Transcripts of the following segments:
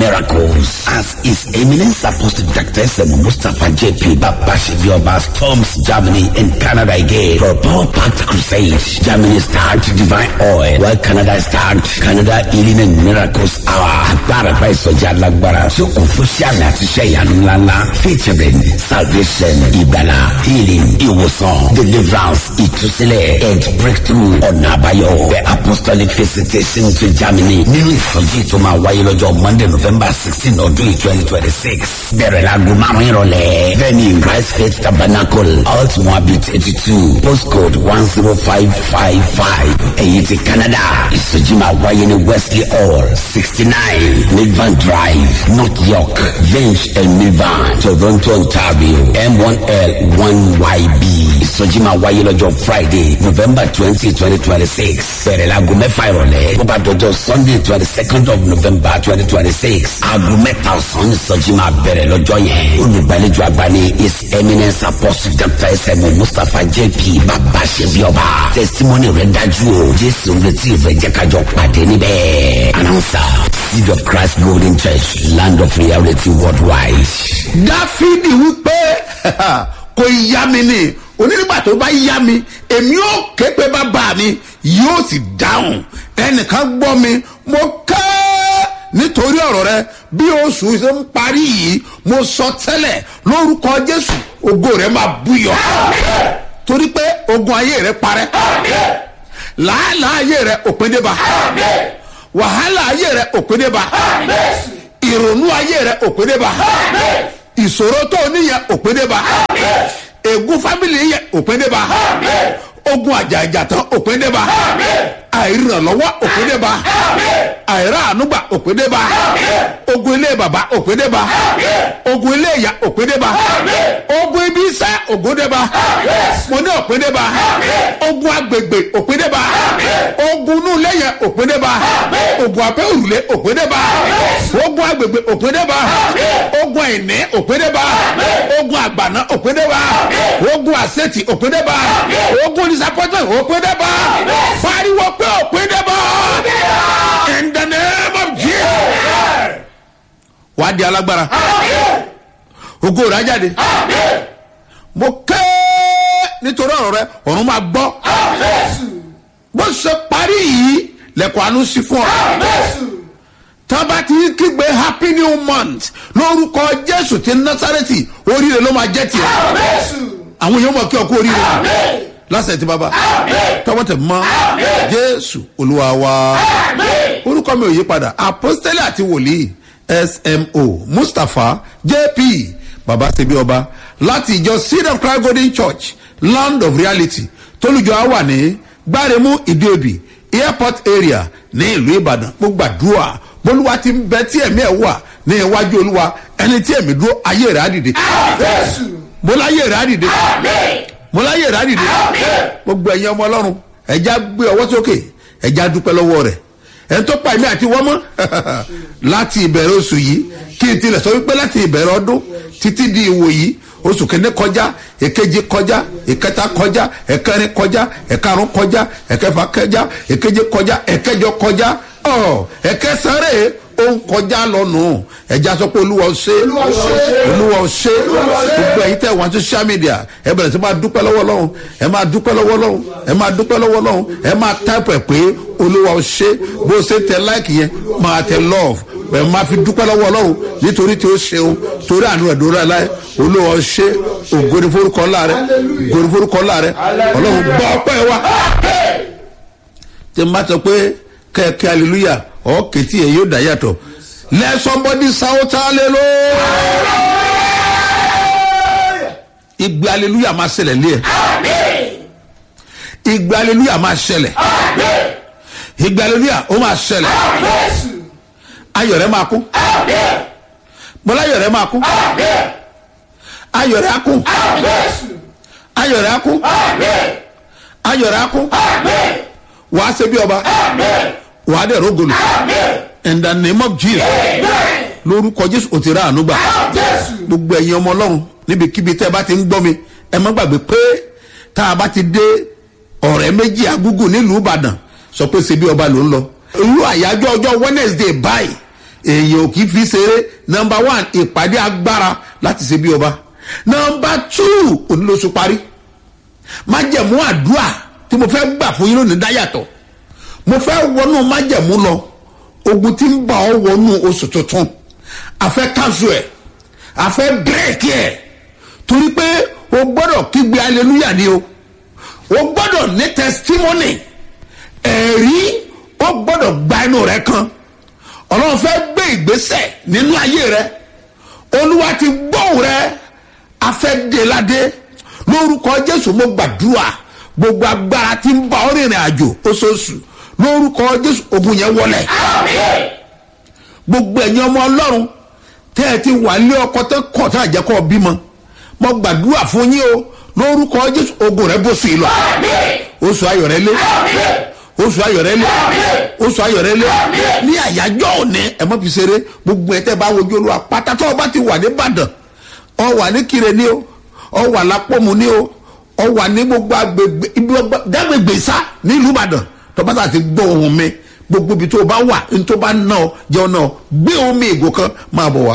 miracles as His Eminence Apostle Dr. S.M. Mustafa J.P. Babashibioba storms Germany and Canada again for a power-packed crusade. Germany start divine oil while Canada start Canada healing and miracles hour. Agbára gba ìsọjí alágbára tí ó kún fún sí àmì àti iṣẹ́ ìyanu ńláńlá featuring salvation ìgbàlá healing ìwòsàn deliverance ìtúsílẹ̀ and breakthrough ọ̀nà àbáyọ. The apostolic visitation to Germany nínú ìsọjí tó máa wáyé lọ́jọ́ Monday November sixteen ọdún yìí twenty twenty six. Bẹ̀rẹ̀ láago márùn-ún ìrọ̀lẹ́. Venue Christ Faith Tabernacle Alt Moabit eighty two postcode one zero five five five. Èyí ti Canada. Ìsọjí máa wáyé ní Wesley Hall sixty nine Midvan Drive North York Vince and Midvan Toronto Ontario M1L one YB. Ìsọjí máa wáyé lọ́jọ́ Friday November twenty twenty twenty six. Bẹ̀rẹ̀ láago mẹ́fà ìrọ̀lẹ́. Bó bá dọjọ́ Sunday twenty second of November twenty twenty six. Aago mẹ́ta ọ̀sán ìsọjí máa bẹ̀rẹ̀ lọ́jọ́ yẹn. Olùgbàlejò àgbà ni His Eminence Apostle Dr. S.M. Mustapha J.P. Bàbá Ṣebíọba. Testimony rẹ̀ dájú o. Jésù ń retí ìfẹ́ jẹ́ kájọ pàdé níbẹ̀. Announcer Seed of Christ Golden Church Land of Reality Worldwide. dáfídì wípé kò yá mi ni onígbà tó bá yá mi èmi ò ké pé bàbá mi yóò sì dáhùn ẹnìkan gbọ́ mi mo ké nítorí ọ̀rọ̀ rẹ bí oṣù ṣe ń parí yìí mo sọ tẹ́lẹ̀ lórúkọ jésù ògo rẹ máa búyọ torí pé ogun ayé rẹ parẹ́ làálàá ayé rẹ òpin dé bá wàhálà ayé rẹ òpin dé bá ìrònú ayé rẹ òpin dé bá ìṣòro tó o níyẹn òpin dé bá ègún fámìlì yẹn òpin dé bá ogun àjàjà tán òpin dé bá àìrànlọ́wọ́ òpin dé bá àìráànúgbà òpin dé bá ogun ilé bàbá òpin dé bá ogun ilé ìyá òpin dé bá ogun ibi iṣẹ́ ògùn dé bá mo ní òpin dé bá ogun agbègbè òpin dé bá ogun inú ilé yẹn òpin dé bá ogun abẹ́ òrùlé òpin dé bá ogun agbègbè òpin dé bá ogun àìní òpin dé bá ogun àgbàná òpin dé bá ogun àṣetì òpin dé bá ogun disappointment òpin dé bá pariwo pé òpin dé bá in the name of jesus wàá di alágbára ogo rẹ ajáde mo ké nítorí ọ̀rọ̀ rẹ ọ̀run máa gbọ́ bó ṣe parí yìí lẹ́kọ̀ọ́ àánú sí fún ọ tábà tí ń kígbe happy new month lórúkọ jésù ti násàrẹ́tì oríire ló máa jẹ́ tiẹ̀ àwọn èèyàn mọ̀ kí ọkọ oríire lásẹ̀ tí bàbá tọwọ́ tẹ̀ mọ́ jésù olúwa wa orúkọ mi ò yí padà apostole àti wòlíì smo mustapha jp baba sebi ọba láti ìjọ seed of christ golden church land of reality tólùjọ á wà ní gbáremú ìdíòbí airport area ní ìlú ìbàdàn mo gbàdúrà bólúwa ti ń bẹ tí ẹ̀mí ẹ̀ wà ní iwájú olúwa ẹni tí ẹ̀mí dúró ayé rẹ̀ á dìde mo láyé rẹ̀ á dìde mo láyé rẹ̀ á dìde gbogbo ẹ̀yin ọmọ ọlọ́run ẹ̀já gbé ọwọ́ sókè ẹ̀já dúpẹ́ lọ́wọ́ rẹ̀ ẹni tó pa ẹ̀mí àti wọ́n mọ́ láti ìbẹ̀rẹ̀ oṣù yìí kí n tilẹ̀ sọ wípé láti ìbẹ̀rẹ̀ ọdún títí di ìwò yìí oṣù kìíní kọjá èkejì kọjá ìkẹta kọjá ẹ̀kẹrin kọjá ẹ̀karùn kọjá ẹ̀kẹfà kọjá èkeje kọjá ẹ̀kẹjọ kọjá ọ̀ ẹ̀kẹsàrè ó ń kọjá lọ́nù ẹ̀já sọ pé olúwa ṣe olúwa ṣe gbogbo ẹ̀yin tẹ̀ wọ́n social media ẹ bẹ̀rẹ̀ sí máa dúpẹ́ lọ́wọ́ lọ́hùn ẹ máa dúpẹ́ lọ́wọ́ lọ́hùn ẹ máa dúpẹ́ lọ́wọ́ lọ́hùn ẹ máa táìpù ẹ̀ pé olúwa ṣe bó ṣe tẹ láìkì yẹn máa tẹ love ẹ máa fi dúpẹ́ lọ́wọ́ ọlọ́run nítorí tí ó ṣeun torí àánú rẹ̀ dúró láì olúwa ṣe ògòdì forúkọ ńlá rẹ ògòdì forúkọ ńlá rẹ ọlọ́run gbọ́ ọpẹ́ wa tí n bá sọ pé kẹ́kẹ́ hallelujah ọ̀ kẹ́tì ẹ̀ yóò dá yàtọ̀ let somebody shout hallelujah ìgbé hallelujah máa ṣẹlẹ̀ lé ẹ̀ ìgbé hallelujah máa ṣẹlẹ̀ ìgbé hallelujah ó máa ṣẹlẹ̀ ayọ̀ rẹ̀ máa kún bọ́lá ayọ̀ rẹ̀ máa kún ayọ̀ rẹ̀ á kún ayọ̀ rẹ̀ á kún ayọ̀ rẹ̀ á kún wàá ṣe bí ọba wàá dẹ̀ rógolo in the name of jesus lórúkọ jésù ò ti rà àánú gbà gbogbo ẹ̀yin ọmọ ọlọ́run níbikíbi tẹ́ ẹ bá ti ń gbọ́ mi ẹ má gbàgbé pé tá a bá ti dé ọ̀rẹ́ méjì agúgù nílùú ìbàdàn sọ pé ṣe bí ọba ló ń lọ irú àyájọ́ ọjọ́ wednesday báyìí èèyàn ò kì í fi ṣeré nọmba one ìpàdé agbára láti ṣe bí ọba nọmba two onílòsù parí májẹ̀mú àdúrà tí mo fẹ́ gbà fún yín lónìí dáyàtọ̀ mo fẹ́ wọnú májẹ̀mú lọ ogun tí ń bá ọ wọnú oṣù tuntun àfẹ́ káṣù ẹ̀ àfẹ́ bírèkì ẹ̀ torí pé o gbọ́dọ̀ kígbe hallelujah ni o o gbọ́dọ̀ ní testimony ẹ̀rí o gbọ́dọ̀ gba inú rẹ kan ọlọ́run fẹ́ gbé ìgbésẹ̀ nínú ayé rẹ olúwa ti gbóhùn rẹ afẹ́déládé lórúkọ jésù mo gbàdúrà gbogbo agbára tí ń bá ọ rìnrìn àjò oṣooṣù lórúkọ jésù ogun yẹn wọlẹ̀ gbogbo ẹ̀yin ọmọ ọlọ́run tẹ́ ẹ ti wà lé ọkọ tẹ́ kọ̀ tá àjẹkọ́ bímọ mo gbàdúrà fún yín o lórúkọ jésù ogun rẹ bó sí i lọ oṣù ayọ̀rẹ́ lé oṣù ayọ̀rẹ́ lé oṣù ayọ̀rẹ́ lé ní àyájọ́ òní ẹ mọ́ fi ṣeré gbogbo ẹ̀ tẹ́ bá wojú olúwa pátá tó o bá ti wà ní ìbàdàn ọ wà ní kire ní o ọ wà lápọ̀mù ní o ọ wà ní gbogbo agbègbè ibi dágbègbè sá nílùú ìbàdàn tó bá ti gbọ́ ohun mi gbogbo ibi tó o bá wà ní tó bá ná ọ jẹun náà gbé omi ìgò kan máa bọ̀ wá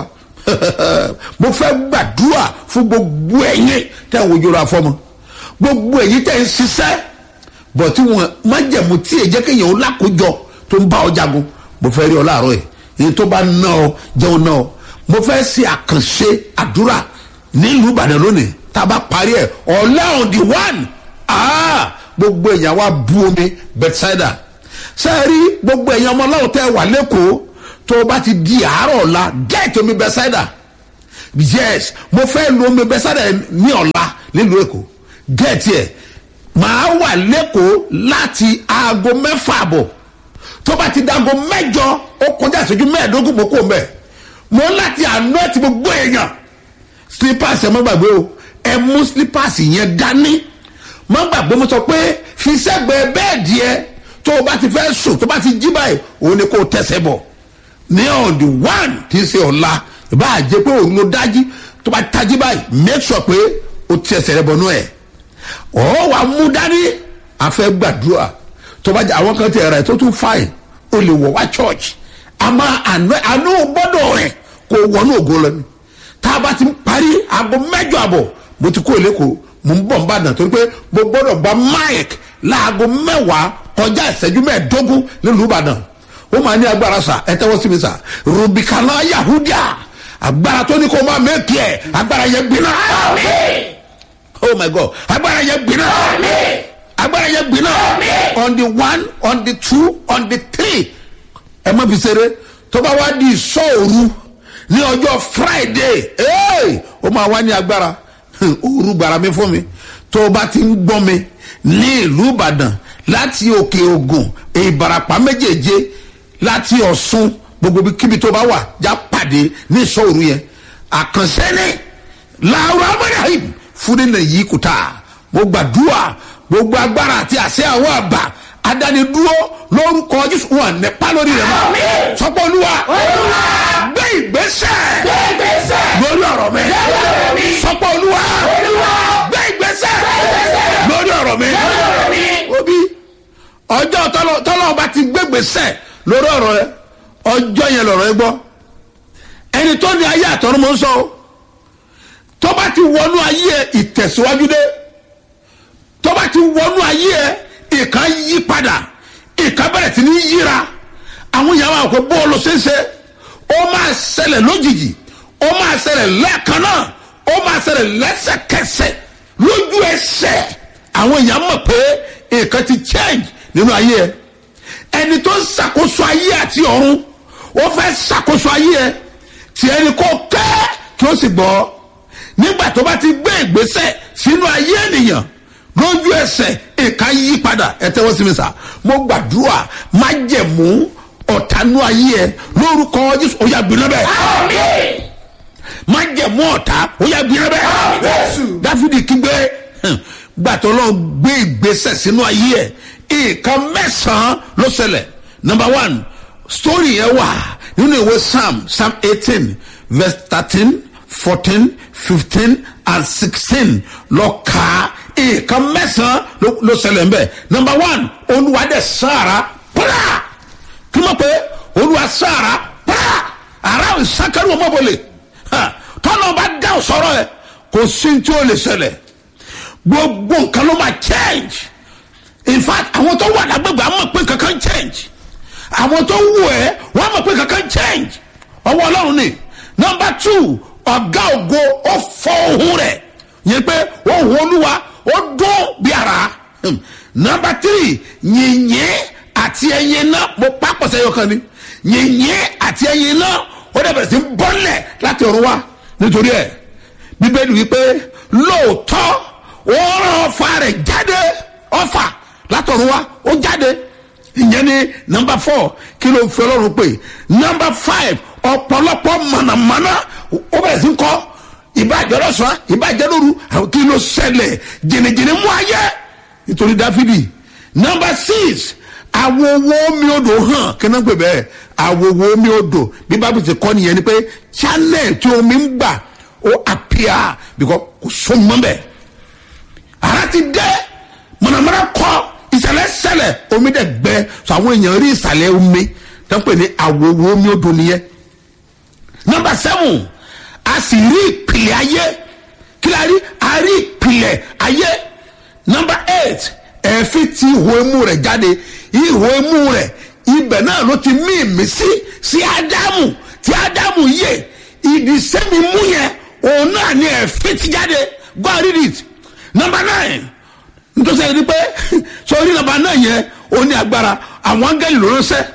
mo fẹ́ gbàdúrà fún gbogbo ẹ̀yin tẹ́ ń wojú ra fọ́mọ gbogbo ẹ̀yin tẹ́ ń ṣiṣẹ́ bọ̀ tí wọn májẹ̀mú tí èjẹ́ kéèyàn ó lákòójọ tó ń bá ọ jagun mo fẹ́ rí ọ láàárọ̀ ẹ̀ èyí tó bá ná ọ jẹun náà mo fẹ́ ṣe àkànṣe àdúrà nílùú ìbàdàn lónìí tá a bá parí ẹ̀ ọ̀lẹ́ on the one gbogbo èèyàn wa bu omi bethsaida sẹ́ẹ̀rí gbogbo èèyàn ọmọ ọlọ́run tẹ́ wà lẹ́kọ̀ọ́ tó o bá ti di àárọ̀ ọ̀la get omi bethsaida yes mo fẹ́ lo omi bethsaida ní ọ̀la nílùú èkó get ẹ̀ màá wà lẹ́kọ̀ọ́ láti aago mẹ́fà àbọ̀ tó bá ti di aago mẹ́jọ ó kọjá ìṣẹ́jú mẹ́ẹ̀ẹ́dógún mo kó mẹ́ mo láti àná ẹ̀ tí gbogbo èèyàn slippers ẹ̀ mọ́ gbàgbé o ẹ mú slippers yẹn dání mọ́ gbàgbé mo sọ pé fi sẹ́gbẹ̀ẹ́ bẹ́ẹ̀dì ẹ tó o bá ti fẹ́ sùn tó o bá ti jí báyìí òun ni kò tẹ̀sẹ̀ bọ̀ ní on the one tí ń ṣe ọ̀la ìbá àjẹ pé òun ló dájí tó bá tají báyìí make sure pé o ti ẹsẹ̀ rẹ bọnú ẹ̀ ọ̀ wà mú dání àfẹ́ gbàdúrà tó bá jẹ àwọn kan ti ẹ̀rọ ẹ̀ tó tún fáìn o lè wọ̀ wá church àmọ́ àánú gbọ́dọ̀ rẹ̀ kò wọnú ògo lọ ni tá a bá ti parí aago mẹ́jọ àbọ̀ mo ti kó lẹ́kọ̀ọ́ mo ń bọ̀ ń bàdàn torí pé mo gbọ́dọ̀ gba mike láago mẹ́wàá kọjá ìṣẹ́jú mẹ́ẹ̀ẹ́dógún nílùú ìbàdàn ó máa ní agbára sa ẹ tẹ́wọ́ sí mi sa rubicana yahudia agbára tó ní kó máa mẹ́kì ẹ̀ agbára yẹn gbiná. oh my god agbára yẹn gbiná. agbára yẹn gbiná. on the one on the two on the three ẹ má fi ṣeré tó bá wá di ìṣọ́òru ní ọjọ́ friday ó máa wá ní agbára òru gbàrà mi fún mi tó o bá ti ń gbọ́ mi ní ìlú ìbàdàn láti òkè ògùn ìbarapá méjèèje láti ọ̀sùn gbogbo kíbi tó bá wà já pàdé ní ìṣòro yẹn àkànṣe ni làwọn amúnáhìm fún nínú yìí kùtà mo gbàdúrà gbogbo agbára àti àṣẹ àwọn àbá adánidúró lórúkọ jésù wọn nípa lórí rẹ mọ sọpọ olúwa gbé ìgbésẹ lórí ọrọ mi sọpọ olúwa gbé ìgbésẹ lórí ọrọ mi obi ọjọ́ tọ́lọ́ ọba ti gbégbèsẹ̀ lórí ọ̀rọ̀ rẹ ọjọ́ yẹn lọ̀rọ̀ ẹ gbọ́ ẹni tó ní ayé àtọ́run mọ́ ń sọ tó bá ti wọnú ayé ẹ ìtẹ̀síwájú dé tó bá ti wọnú ayé ẹ ìkan yí padà ìkan bẹ̀rẹ̀ sí ní yíra àwọn yàrá àkókò bọ́ọ̀lù ṣeéṣe ó máa ṣẹlẹ̀ lójijì ó máa ṣẹlẹ̀ lẹ́ẹ̀kan náà ó máa ṣẹlẹ̀ lẹ́sẹ̀kẹsẹ̀ lójú ẹsẹ̀ àwọn èèyàn mọ̀ pé nǹkan ti change nínú ayé ẹ ẹni tó ń ṣàkóso ayé àti ọ̀run ó fẹ́ ṣàkóso ayé ẹ tí ẹni kò kẹ́ kí ó sì gbọ́ nígbà tó bá ti gbé ìgbésẹ̀ sínú ayé ènìyàn lójú ẹsẹ̀ nǹkan yí padà ẹ tẹ́wọ́ sí mi sà mo gbàdúrà má jẹ̀mú ọ̀tánú ayé ẹ lórúkọ jésù ó yà gbiná bẹ́ẹ̀ má jẹ̀mú ọ̀tá ó yà gbiná bẹ́ẹ̀ dáfídì kígbe gbàtọ́ lọ gbé ìgbésẹ̀ sínú ayé ẹ̀ nǹkan mẹ́sàn-án ló ṣẹlẹ̀ number one story yẹn wà nínú ìwé psalm psalm eighteen verse thirteen fourteen fifteen and sixteen lọ kà á nǹkan mẹ́sàn-án ló ṣẹlẹ̀ ń bẹ̀ number one olúwa dẹ̀ sára pàrà kí ló pé olúwa sára pàrà ara ìsákẹ́rù ọmọbọlẹ̀ tọ́nà bá dá sọ̀rọ̀ ẹ̀ kò sí tí ó lè ṣẹlẹ̀ gbogbo nǹkan ló máa change in fact àwọn tó wà lágbègbè àwọn mọ̀ pé kankan change àwọn tó wù ẹ́ wọ́n mọ̀ pé kankan change ọwọ́ ọlọ́run ni number two ọ̀gá ògo ó fọ ohun rẹ̀ yẹn pé ohun olúwa ó dún bí ara Hmm. number three yìnyín àti ẹyin náà mo pápọ̀ sẹ́yọ kan ni yìnyín àti ẹyin náà ó dẹ̀ bẹ̀rẹ̀ sí í bọ́lẹ̀ láti ọ̀run wá nítorí ẹ̀ bíbélì wípé lóòótọ́ ó rán ọfà rẹ̀ jáde ọfà látọ̀run wá ó jáde ìyẹn ni number four kí ló fi ọlọ́run pè number five ọ̀pọ̀lọpọ̀ mọ̀nàmọ́ná ó bẹ̀rẹ̀ sí í kọ́ ìbàjẹ́ lọ́sàn-án ìbàjẹ́ lóru àwọn kí ló ṣẹlẹ̀ jìnnìjìnnì mú ayé nítorí dáfídì number six awowo omi odò hàn kíná pè bẹ́ẹ̀ awowo omi odò bí bábí ti kọ́ nìyẹn ni pé channel tí omi ń gbà ó appear because kò so mọ́ bẹ́ẹ̀ ara ti dẹ́ mọ̀nàmọ́ná kọ́ ìsàlẹ̀ sẹlẹ̀ omi dẹ̀ gbẹ so àwọn èèyàn rí ìsàlẹ̀ omi tó ń pè ní awowo omi odò nìyẹn number seven a sì rí ìpìlẹ̀ ayé kí la rí a rí ìpìlẹ̀ ayé number eight ẹ̀fín ti ihò imú rẹ̀ jáde ihò imú rẹ̀ ibẹ̀ náà ló ti mí ìmísí sí ádámù tí ádámù yè ìdí sẹ́mi mú yẹn òun náà ni ẹ̀fín ti jáde go and read it number nine nítorí sẹ́yìn pé sọ́rí number nine yẹn ó ní agbára àwọn áńgẹ́lì ló ránṣẹ́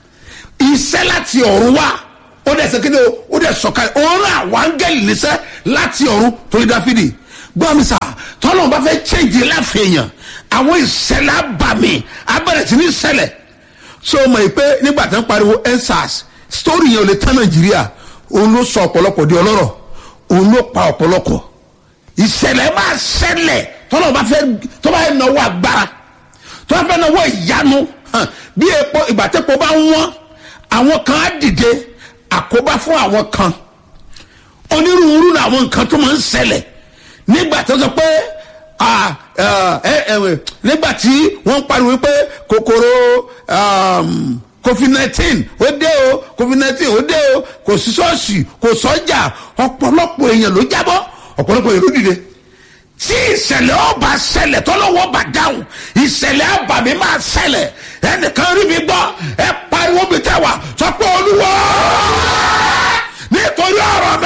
iṣẹ́ láti ọ̀run wá ó dẹ̀ sẹ́kéde ó dẹ̀ sọ̀ka òun rán àwọn áńgẹ́lì níṣẹ́ láti ọ̀run torí dáfídì gbọ́ mi sà tọ́lọ́ bá fẹ́ change láfẹ̀yàn àwọn ìṣẹ̀lẹ̀ abàmì abẹ́rẹ́ sí ní ṣẹlẹ̀ so mọ̀ pé nígbà tí wọ́n pariwo ensars story yẹn ò lè tán nàìjíríà òun ló sọ ọ̀pọ̀lọpọ̀ di ọlọ́rọ̀ òun ló pa ọ̀pọ̀lọpọ̀ ìṣẹ̀lẹ̀ máa ṣẹlẹ̀ tọ́lọ́ bá fẹ́ tó bá yẹ náwó agbára tó bá fẹ́ náwó ìyanu hàn, bí epo ìgbà tẹ́po bá ń wọ́n àwọn kan á dìde àkóbá fún àwọn kan onírúurú làwọn nǹkan tó máa ń ṣẹlẹ̀ nígbà tó sọ pé ah, ah, ẹ- ẹ- nígbà tí wọ́n ń pariwo pé kòkòrò um, covid nineteen ó dé o covid nineteen ó dé o kò sí ṣọ́ọ̀ṣì kò sọ́jà ọ̀pọ̀lọpọ̀ èèyàn ló jábọ́ ọ̀pọ̀lọpọ̀ èèyàn ló dìde tí ìṣẹ̀lẹ̀ ọba ṣẹlẹ̀ tọ́lọ́wọ́ bá dáhùn ìṣẹ̀lẹ̀ àbàmì máa ṣẹlẹ̀ ẹnìkan rí mi gbọ́ ẹ pariwo mi tẹ́ wà sọ pé olúwa nítorí ọ̀rọ̀ mi.